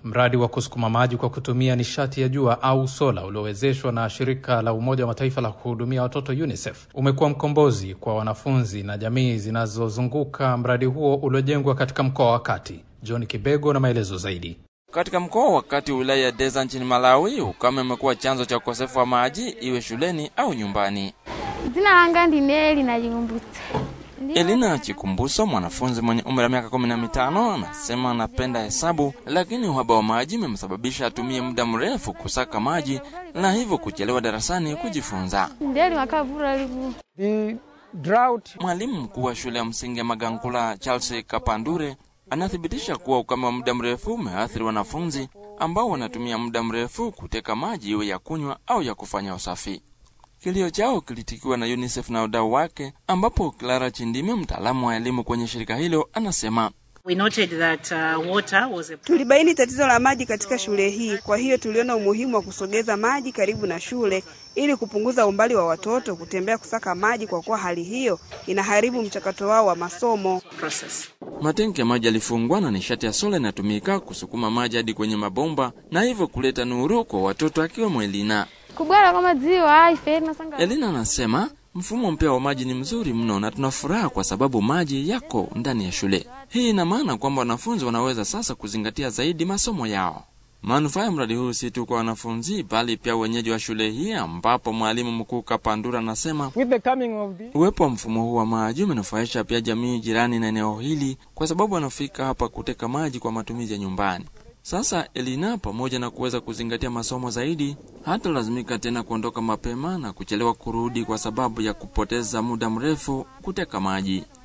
Mradi wa kusukuma maji kwa kutumia nishati ya jua au sola uliowezeshwa na shirika la Umoja wa Mataifa la kuhudumia watoto UNICEF umekuwa mkombozi kwa wanafunzi na jamii zinazozunguka mradi huo uliojengwa katika mkoa wa Kati. John Kibego na maelezo zaidi. Katika mkoa wa Kati wa wilaya ya Deza nchini Malawi, ukame umekuwa chanzo cha ukosefu wa maji, iwe shuleni au nyumbani. Dzina langa ndine Elina Chikumbutso. Elina Chikumbuso, mwanafunzi mwenye umri wa miaka kumi na mitano, anasema anapenda hesabu, lakini uhaba wa maji umemsababisha atumie muda mrefu kusaka maji na hivyo kuchelewa darasani kujifunza. Ndeli makavura liku. The drought Mwalimu mkuu wa shule ya msingi ya Magankula, Charles Kapandure, anathibitisha kuwa ukame wa muda mrefu umeathiri wanafunzi ambao wanatumia muda mrefu kuteka maji iwe ya kunywa au ya kufanya usafi. Kilio chao kilitikiwa na UNICEF na wadau wake, ambapo Clara Chindime, mtaalamu wa elimu kwenye shirika hilo, anasema We noted that uh, water was a Tulibaini tatizo la maji katika shule hii, kwa hiyo tuliona umuhimu wa kusogeza maji karibu na shule ili kupunguza umbali wa watoto kutembea kusaka maji, kwa kuwa hali hiyo inaharibu mchakato wao wa masomo. process. matenki ya maji yalifungwa na nishati ya sola inatumika kusukuma maji hadi kwenye mabomba na hivyo kuleta nuru kwa watoto akiwemo Elina. Kubwera kwa madziwa ife nasanga. Elina anasema mfumo mpya wa maji ni mzuri mno na tuna furaha kwa sababu maji yako ndani ya shule. Hii ina maana kwamba wanafunzi wanaweza sasa kuzingatia zaidi masomo yao. Manufaa ya mradi huu si tu kwa wanafunzi bali pia wenyeji wa shule hii, ambapo mwalimu mkuu Kapandura anasema with the coming of the uwepo wa mfumo huu wa maji umenufaisha pia jamii jirani na eneo hili, kwa sababu wanafika hapa kuteka maji kwa matumizi ya nyumbani. Sasa Elina, pamoja na kuweza kuzingatia masomo zaidi, hata lazimika tena kuondoka mapema na kuchelewa kurudi kwa sababu ya kupoteza muda mrefu kuteka maji.